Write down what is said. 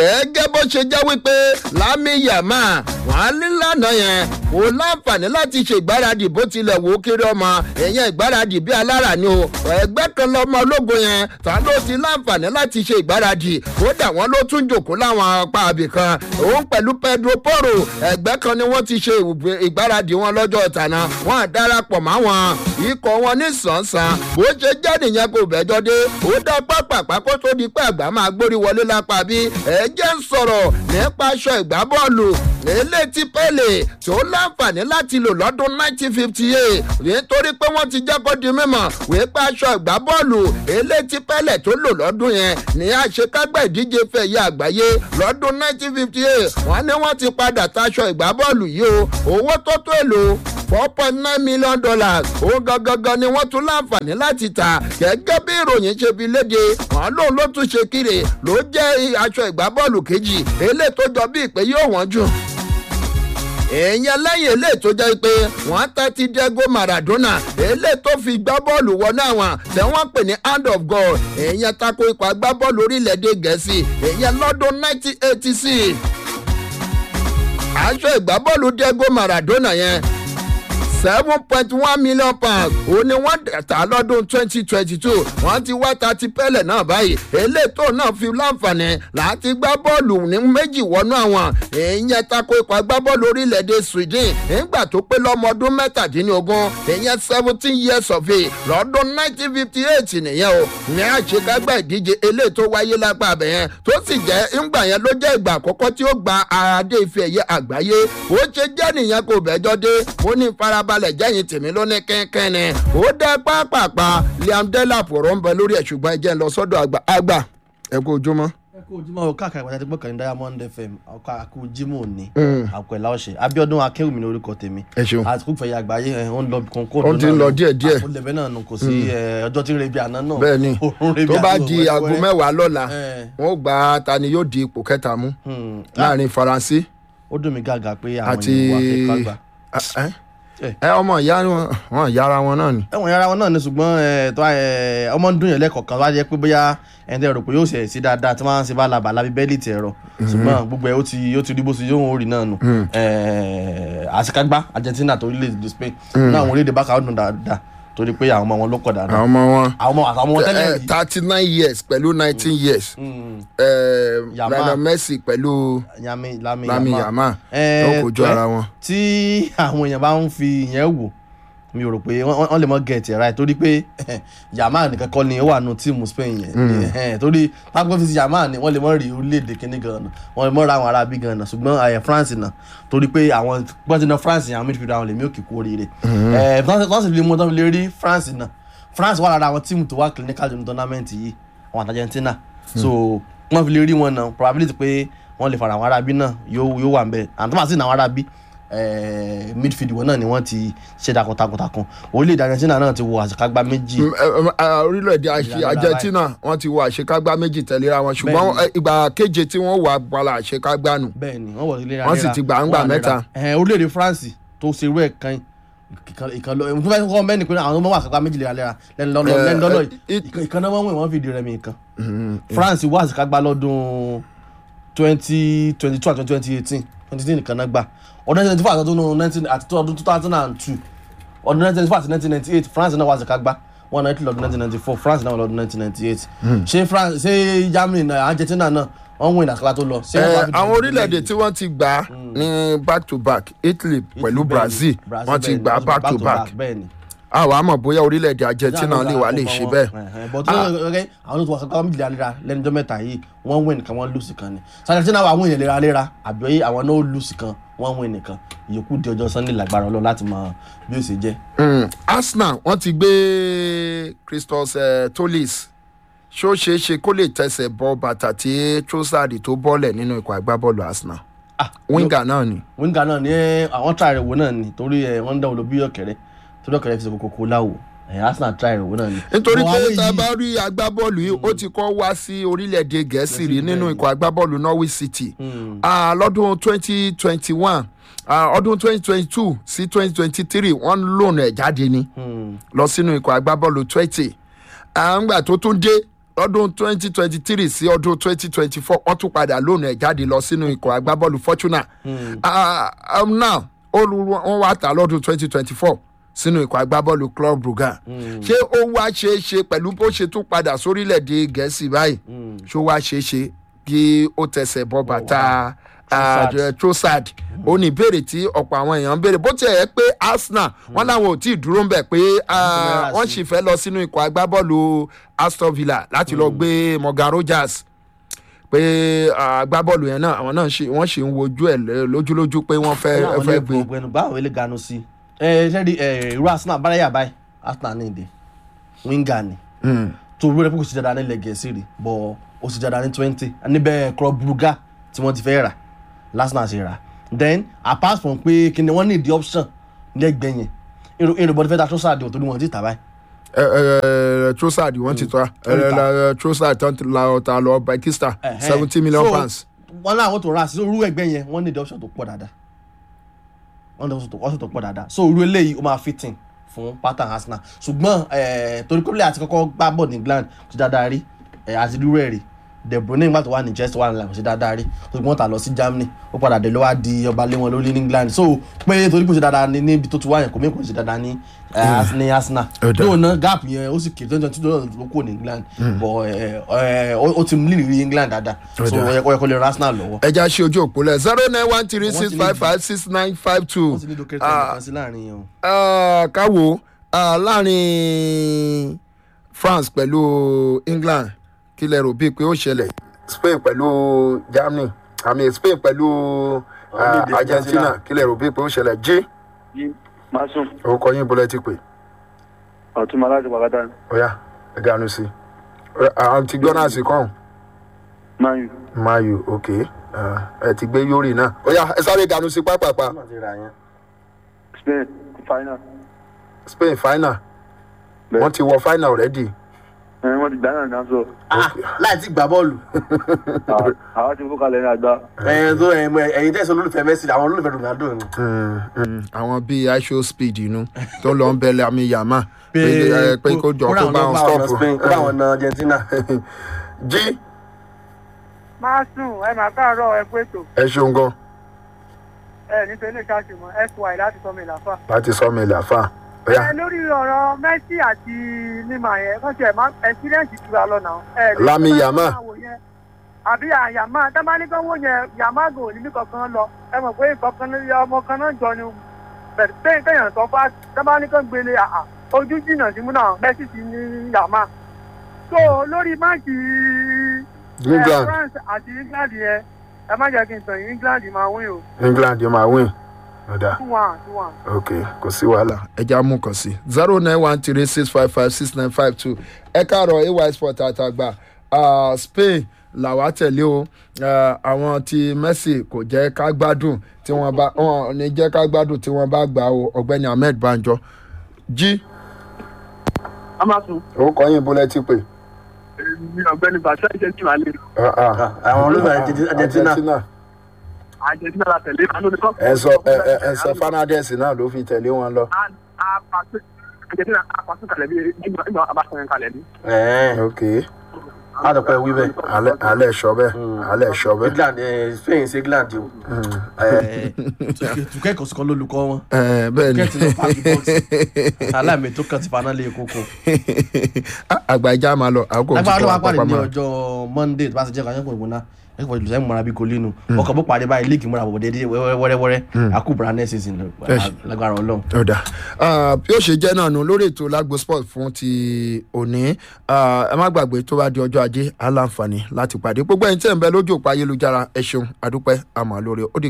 ẹgẹ́ bó ṣe jẹ́ wípé lámì yàmá wọ́n ní lánàá yẹn kò láǹfààní láti ṣe ìgbáradì bó tilẹ̀ wò ó kéré ọmọ èèyàn ìgbáradì bíi alára ni o ẹgbẹ́ kan lọ́mọ ológun yẹn ta ló ti láǹfààní láti ṣe ìgbáradì kódà wọ́n ló tún jòkó láwọn apá àbì kan òun pẹ̀lú pedro poro ẹgbẹ́ kan ni wọ́n ti ṣe ìgbáradì wọn lọ́jọ́ tàná wọ́n á darapọ̀ máwọn ikọ̀ wọn ní sàn-sàn bó ṣe jẹ́ nìyẹn kò bẹ́jọ́ dé ó dá pápá kó tó di pé àgbà máa gbórí wọlé lápá bí ẹ jẹ́ ń sọ̀rọ̀ nípa aṣọ ìgbábọ́ọ̀lù elétí pẹ́lẹ̀ tó láǹfààní láti lò lọ́dún 1958 nítorí pé wọ́n ti jẹ́ kó di mímọ̀ wípé aṣọ ìgbábọ́ọ̀lù elétí pẹ́lẹ̀ tó lò lọ́dún yẹn ní àṣekágbá ìdíje fẹ̀yẹ àgbáyé lọ́dún 1958 wọ́n ní wọ́n ti padà taṣọ ìgbábọ́ọ̀lù yìí o owó tó tó èlò four point nine million dollars òun gangan ni wọ́n tún láǹfààní láti tà gẹ́gẹ́ bí ìròyìn ṣe fi léde wọn lóun ló tún ṣe kiri ló jẹ́ aṣọ ìgbábọ́ọ̀lù kejì eléyìí tó jọ bí ìpè yóò wọ́n jù èèyàn lẹ́yìn eléyìí tó jẹ́ pé wọ́n tẹ́ ti diego maradona eléyìí tó fi gbá bọ́ọ̀lù wọnú àwọn tẹ́ wọ́n pè ní hand of god èèyàn tako ikọ̀ agbábọ́ọ̀lù orílẹ̀-èdè gẹ̀ẹ́sì èèyàn lọ́dún 1986 aṣọ ìgbábọ́ọ̀lù diego maradona yẹn seven point one million pounds òun ni wọ́n tà lọ́dún twenty twenty two wọ́n ti wá ta ti pẹ́lẹ̀ náà báyìí elétò náà fi láǹfààní láti gbá bọ́ọ̀lù ní méjì wọnú àwọn èèyàn tako ikọ̀ agbábọ́ọ̀lù orílẹ̀-èdè sweden nígbà tó pé lọ́mọ ọdún mẹ́tàdínlógún èèyàn seventeen years of age lọ́dún nineteen fifty eight nìyẹn o ní àṣekágbá ìdíje elétò wáyé lápá abẹ yẹn tó sì jẹ́ ńgbà yẹn ló jẹ́ ìgbà àkọ́kọ́ tí ó gba adé ife ẹ̀yẹ àgbáyé ó ṣe jẹ́ nìyẹn kò bẹ́jọ́ dé mo ní farab balẹ̀ jẹ́yìn tèmi lóní kẹ́kẹ́ ni ó dẹ́ pápápá liam delap ọ̀rọ̀ ń bẹ lórí ẹ̀ ṣùgbọ́n ẹ jẹ́ ń lọ sọ́dọ̀ àgbà àgbà ẹ kú ojúmọ́. ẹ kú ojúmọ́ o káàkiri àgbàtà tí gbọ́kàn ní diamond fm ọkọ̀ àkú jimoh ní àpẹ̀lá ọ̀sẹ̀ abiodun akẹ́wùmí ní orúkọ tèmi ẹ ṣeun àti kúfẹ̀yà àgbáyé ẹ̀ ń lọ kó kó ó ti ń lọ díẹ̀ díẹ̀ àpòlẹ̀bẹ̀ náà nù kò sí ọjọ́ tí ń rebi àná náà bẹ́ẹ̀ ni òórùn rebi tó bá àná di wẹ́wẹ́. aago mẹ́wàá lọ́la Eh. wọn ó gba ta ni yóò di ipò kẹta mú Hmm. láàrin faransé ó dùn mí gàgà pé àwọn àti ènìyàn wà fẹ́ kágbà ẹ Eh. ẹ ọmọ ìyá wọn wọn yára wọn náà ni. ẹ̀wọ̀n yàrá wọn náà ni ṣùgbọ́n ẹ̀, tó ẹ̀, ọmọ ń dùn yẹn lẹ́kọ̀ọ̀kan wá jẹ́ pé bóyá ẹni tẹ́ rò pé yóò ṣe sí dáadáa tí wọ́n á ṣe bá labà lábí bẹ́ẹ̀lì tẹ̀ ẹ̀rọ ṣùgbọ́n gbogbo ẹ̀ ó ti ó ti rí bó ṣe yóò rí náà nù Ẹ̀, àṣekágbá Argentina tó orílẹ̀-èdè Spain náà àwọn orílẹ̀-èdè bákà ó dùn dáadáa torí pé àwọn ọmọ wọn ló pọ̀ dáadáa àwọn ọmọ wọn àwọn ọmọ àtàwọn ọmọ tẹ́lẹ̀ rí thirty nine years pẹ̀lú nineteen years Mm, eh, Yamal. lionel messi pẹ̀lú Yami Lami lami Yamal. yamal Ẹ̀, wọn kò jọ pẹ́- ara wọn. tí àwọn èèyàn bá ń fi ìyẹn wò mi ò rò pé wọ́n wọ́n lè mọ gẹ̀ẹ́tì right torí pé Yamal nìkan kọ́ ni ó wà nù tíìmù Spain yẹn Ẹ̀hẹ́n, torí pápẹ́ fi ti Yamal ni wọ́n lè mọ rí orílẹ̀-èdè kínní gan-an wọ́n lè mọ ra àwọn ará bí gan-an ṣùgbọ́n àyẹ̀ France náà torí pé àwọn gbọ́dọ̀ náà France yẹn àwọn midfielder àwọn lèmi ò kì í kú oríire ẹ̀ wọ́n sì fi lè mú tán lè rí France náà France wà lára àwọn tíìmù tó wà clinical nínú tournament yìí àwọn àti Argentina so wọ́n fi lè rí wọn náà probability pé wọ́n lè fara àwọn arábí náà yóò yóò wà ń bẹ̀ àti wọ́n àti àwọn arábí eh, midfield wọn náà ni wọ́n ti ṣe takuntakuntakun orílẹ̀-èdè Argentina náà ti wo àṣekágbá méjì Mm, eh, eh, orílẹ̀-èdè àṣì- Ìlànà argentina wọ́n ti wọ àṣekágbá méjì tẹ̀léra wọn ṣùgbọ́n Bẹ́ẹ̀ni. eh, ìgbà keje tí wọ́n wà gbala àṣekágbá nù. bẹ́ẹ̀ ni wọ́n wọ̀ ilé Wọ́n sì ti gbà ń gbà mẹ́ta. orílẹ̀-èdè France tó ṣe irú ẹ̀ kan ìkan- ìkan lọ ìmúfẹ́ kọ́ mẹ́ni pé àwọn ọmọ wà àṣekágbá méjì léraléra lẹ́nu lọ́nà Eh, lẹ́nu lọ́nà eh, it- ìkan náà wọ́n wẹ̀ wọ́n fi di rẹmi nǹkan France wà àṣekágbá lọ́dún twenty twenty two àti twenty eighteen twenty eighteen nìkan náà gbà ọdún nineteen four àti ọdún nineteen àti ọdún two thousand and two ọdún nineteen four àti nineteen ninety eight France náà wà àṣekágbá wọn náà ti lọ́dún nineteen ninety four France náà wà lọ́dún nineteen ninety eight ṣé France ṣé Germany náà Argentina náà wọ́n win àṣekágbá tó lọ ṣé wọ́n Eh, wá fi àwọn dìbò orílẹ̀-èdè tí wọ́n ti gbà á ní back to back italy pẹ̀lú brazil wọ́n ti gbà á back to back bẹ́ẹ̀ ni àwọn àmọ̀ bóyá orílẹ̀-èdè argentina lè wà lè ṣe bẹ́ẹ̀. but ọ̀rẹ́ àwọn tó wà kankan méjìlá léra lẹ́nu ọjọ́ mẹ́ta yìí wọ́n win nìkan wọ́n lùsì kan ni Argentina wà wọ́n yẹn léra léra àbí àwọn náà ó lùsì kan wọ́n win nìkan ìyókù di ọjọ́ sunday lágbára ọlọ́ láti mọ bí ó ṣe jẹ́. Mm, arsenal wọ́n ti gbé christos eh, tolis ṣó ṣeé ṣe kó lè tẹsẹ̀ bọ bàtà tí trossard tó bọ́lẹ̀ nínú ikọ̀ agbábọ́ọ̀lù arsenal Ah, winger náà ni. winger náà ni ẹ, àwọn try rẹ̀ wò náà ni torí ẹ, wọ́n ń dáwọ́ lọ bí ọ̀kẹ́rẹ́ torí ọ̀kẹ́rẹ́ fi ṣe kókó kó láwò ẹ̀, Arsenal try rẹ̀ wò náà ni. nítorí But pé àwọn tá a yìí- bá rí agbábọ́ọ̀lù yìí ó ti kọ́ wá sí orílẹ̀-èdè gẹ̀ẹ́sì rí nínú ikọ̀ agbábọ́ọ̀lù norwich city Hmm. Ah, lọ́dún twenty twenty one ọdún twenty twenty two sí twenty twenty three wọ́n ń lòun ẹ̀ jáde ni Hmm. lọ sínú ikọ̀ agbábọ́ọ̀lù twenty àǹgbà tó tún dé lọ́dún twenty twenty three sí ọdún twenty twenty four wọ́n tún padà lónìí ẹ̀ jáde lọ sínú ikọ̀ agbábọ́ọ̀lù fortuna Ah, um, now olú wọn wá tà lọ́dún twenty twenty four sínú ikọ̀ agbábọ́ọ̀lù club brugge ṣé ó wá ṣeé ṣe pẹ̀lú bó ṣe tún padà sórílẹ̀‐èdè gẹ̀ẹ́sì báyìí ṣó wá ṣeé ṣe kí ó tẹsẹ̀ bọ́ bàtà Trossard. ah, trossard ó ní ìbéèrè tí ọ̀pọ̀ àwọn èèyàn ń béèrè bó tiẹ̀ yẹ pé arsenal wọn làwọn ò tí ì dúró ń bẹ̀ pé ah, Wọ́n wọ́n sì sì fẹ́ lọ sínú ikọ̀ agbábọ́ọ̀lù aston villa láti lọ gbé morgan rogers pé ah, agbábọ́ọ̀lù yẹn náà àwọn náà ṣì- wọ́n sì ń wojú ẹ̀ lẹ́- lójúlójú pé wọ́n fẹ́ fẹ́ gbé ọgbẹnu báwo ilé ganu sí ẹ ṣẹ́ni irú arsenal báyà báyìí arsenal ní ìdè winger ni Mm. tó rú rẹ pé kò sí dáadáa nílẹ̀ gẹ̀ẹ́sì rí bọ̀ ó sì dáadáa ní twenty níbẹ̀ club brugge tí wọ́n ti fẹ́ rà arsenal ṣe rà then apart from pé kí ni wọ́n ní ìdí option lẹ́gbẹ̀ẹ́ yẹn irú irú bọ́dí fẹ́ ta trossard tó ní wọ́n ti tà báyìí ẹ ẹ trossard wọ́n ti tọ́ ẹ trossard tán ti la ọ̀tá lọ bakista Ẹ̀hẹ́n. seventy million So, pounds. wọ́n láwọn tó rà sí irú ẹgbẹ́ yẹn wọ́n ní ìdí option tó pọ̀ dáadáa wọ́n ní ìdí option tó pọ̀ dáadáa so irú eléyìí ó máa fitting fún pattern arsenal ṣùgbọ́n eh, torí pé àti kọ́kọ́ gbá bọ̀ ní england kò sí dáadáa rí eh, àti irú ẹ̀ rí de bruyne nígbà tó wà ní chelsea wà nílẹ̀ kò sí dáadáa rí ṣùgbọ́n tà lọ sí germany ó padà dé ló wá di ọba lé wọn lórí ní england so pé torí kò sí dáadáa ní níbi tó ti wá yẹn kò mí kò sí dáadáa ní eh, ní arsenal Ó dáa. yóò ná gap yẹn ó sì kéré twenty twenty two ló kúrò ní england but eh, eh, ó ó ti mú lílì england dáadáa Ó so dáa. ó yẹ kó yẹ kó lè ran arsenal lọ́wọ́ ẹja ṣe ojú òpó lẹ zero nine one three Wọ́n six ti ní five five six nine five two wọ́n sì ní dókítà nìkan sí láàrin yẹn o. káwo ah, láàrin france pẹ̀lú england kí lẹ rò bíi pé ó ṣẹlẹ̀ spain pẹ̀lú germany àmì spain pẹ̀lú ah, Orílẹ̀-èdè argentina Argentina. kí lẹ rò bíi pé ó ṣẹlẹ̀ jí yí masun orúkọ yín bọ́lẹ̀ ti pè ọtúnmọ aláṣẹ pàkátà ọ̀yà ẹ ganu sí i àwọn ti gbọ́ náà sí kàn mayu mayu ok ah, ẹ ti gbé yorì náà ọ̀yà ẹ sáré ganu sí pápápá spain final spain final Bẹ́ẹ̀. wọ́n ti wọ final already. ẹ wọn ti gbà náà náà sọ láì tí gbà bọ́ọ̀lù àwọn ti fọkàlẹ̀ ní àgbà ẹ̀yin tó ẹ̀yin tẹ̀sán olólùfẹ́ messi àwọn olólùfẹ́ ronaldo ni. Mm, mm. àwọn bíi aisho speed inú tó lọ ń bẹ̀lẹ̀ àmì yàmá pé Pé- ẹ, pé kó jọ kó kó ráwọn bá náà wọn bá wọn lọ stop Spain, kó bá wọn na argentina. jí máa sùn ẹ máa káàárọ̀ ẹ pé tó ẹ ṣeun gan ẹ nítorí lè ṣáàṣì mọ sy láti sọ mi làfà. láti sọ mi làfà bóyá ẹ lórí ọ̀rọ̀ messi àti nima yẹn kàn tiẹ̀ máa experience ju wa lọ náà. ẹ lè Lami tó bá Yamal. máa wò yẹn. àbí àyàmá tábánikánwó yẹn yamago níbi kankan lọ ẹ mọ̀ pé kankan ní ọmọ kan náà jọ ni bẹ̀rẹ̀ pé kéèyàn sọ fún tábánikán gbélé àà ojú jìnnà sí mú náà messi ti ní yàmá. so lórí máàkì ẹ, england france àti england yẹn ẹ má jẹ́ kí n tàn yín england máa win o england yóò máa win ọ̀dà two one two one. ok kò sí wàhálà ẹja mú kàn sí zero nine one three six five five six nine five two ẹ káàárọ̀ ay sport àtàgbà Ah, spain làwa tẹ̀lé o Ah, àwọn ti messi kò jẹ́ ká gbádùn tí wọ́n bá wọn ò ní jẹ́ ká gbádùn tí wọ́n bá gbà o ọ̀gbẹ́ni ahmed banjo jí amasun orúkọ yín bó lẹ ti pè. ní ọgbẹni bàtà ìṣẹ tí màá lè Ah, ah. àwọn olólùfẹ́ Argentina- argentina. argentina la tẹlẹ àná ní kọ́. ẹ sọ ẹ ẹ ẹ sọ fernandez náà ló fi tẹ̀lé wọn lọ. argentina apàṣẹ kalẹ̀ bí ìgbà ìgbà abáṣẹ kalẹ̀ ní. ẹ̀ẹ́n ok má dọ̀ pé wí bẹ́ẹ̀. alẹ́ alẹ́ sọ bẹ́ẹ̀ alẹ́ sọ bẹ́ẹ̀. england eh, spain ṣe england o. tukẹ́ kò sí kan lólùkọ́ wọn. ẹ bẹ́ẹ̀ ni tukẹ́ ti lọ pààkì bọ́ọ̀sì. aláìmí tó kàn ti faná lé koko. àgbàjá máa lọ àkókò lágbára ló wá pàdé ní mọ́. ọjọ́ monday tó bá ti jẹ́ kájọ́ pọ̀ ìgbóná ẹ̀ kò lùsẹ̀ mọ́ra bí kolínú ọkọ̀ bó parí báyìí líìkì múra bọ̀ déédéé wẹ́rẹ́wẹ́rẹ́ àkúbọ̀rá next season lágbára ọlọ́run. ọ̀dà Ah, bí ó ṣe jẹ́ náà nù lórí ètò lágbo sport fún ti òní Ah, ẹ má gbàgbé tó bá di ọjọ́ ajé aláǹfààní láti pàdé gbogbo ẹ̀yin tẹ̀ ń bẹ lójú òpó ayélujára ẹ ṣeun àdúpẹ́ àmọ́ lórí ó di